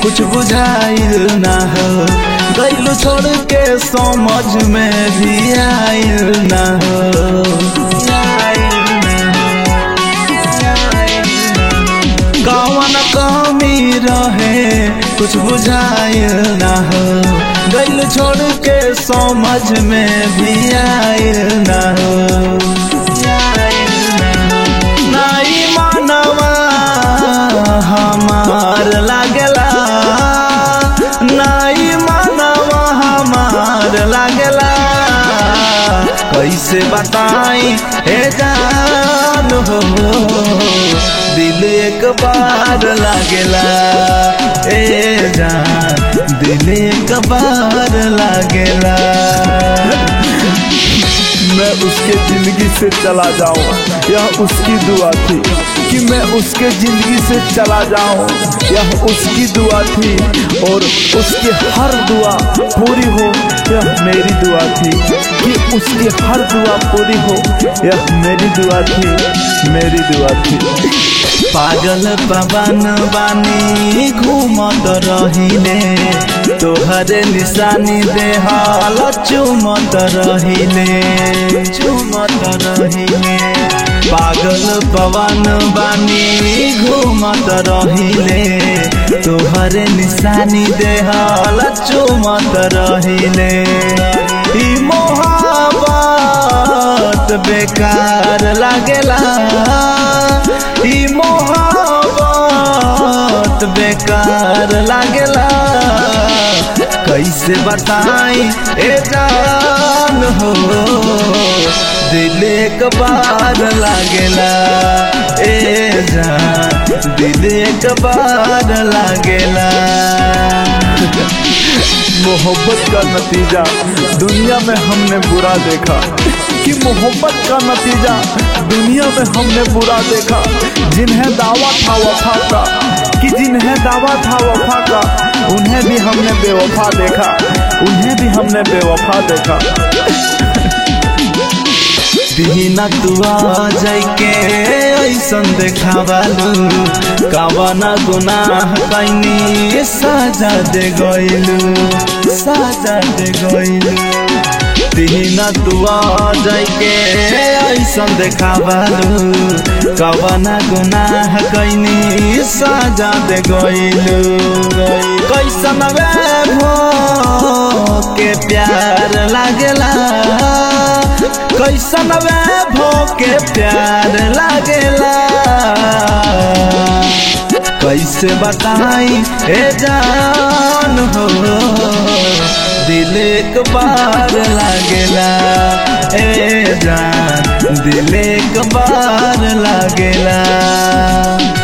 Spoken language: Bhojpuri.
कुछ बुझाइल ना हो गैलू छोड़ के समझ में भी आइल ना हो आइल ना हो, आइल ना हो। कौन कमी रहे कुछ बुझाइल ना हो गैल छोड़ के समझ में भी आइल ना हो आइल ना हो। नाई मानवा हमार लागला नाई मानवा हमार लागला कैसे बताई हे जान हो दिल एक बार लागेला ए जान दिल एक बार लागेला मैं उसके जिंदगी से चला जाऊं यह उसकी दुआ थी कि मैं उसके जिंदगी से चला जाऊं यह उसकी दुआ थी और उसकी हर दुआ पूरी हो यह मेरी दुआ थी कि उसकी हर दुआ पूरी हो यह मेरी दुआ थी मेरी दुआ थी पागल पवन बानी घूमत रहिले तोहरे निशानी देहल चुमत रहिले चुमत रहिले पागल पवन बानी घूमत रहिले तोहरे निशानी देहल चुमत रहिले ई मोहब्बत बेकार लागेला ई मोहब्बत बेकार लागेला कैसे बताई ए जान हो दिल एक बार लागेला ए जान दिल एक बार लागेला मोहब्बत का नतीजा दुनिया में हमने बुरा देखा कि मोहब्बत का नतीजा दुनिया में हमने बुरा देखा जिन्हें दावा था वफा का कि जिन्हें दावा था वफा का उन्हें भी हमने बेवफा देखा उन्हें भी हमने बेवफा देखा दीना तुआ जाइके ऐसन देखावालू कवना गुनाह कैनी साजा दे गइलू साजा दे गइलू दीना तुआ जाइके ऐसन देखावालू कवना गुनाह कैनी साजा दे गइलू कैसन वे भो के प्यार लागेला कैसन वे भो के प्यार लागेला कैसे बताई हे जान हो दिल एक बार लागेला ए जान दिल एक बार लागेला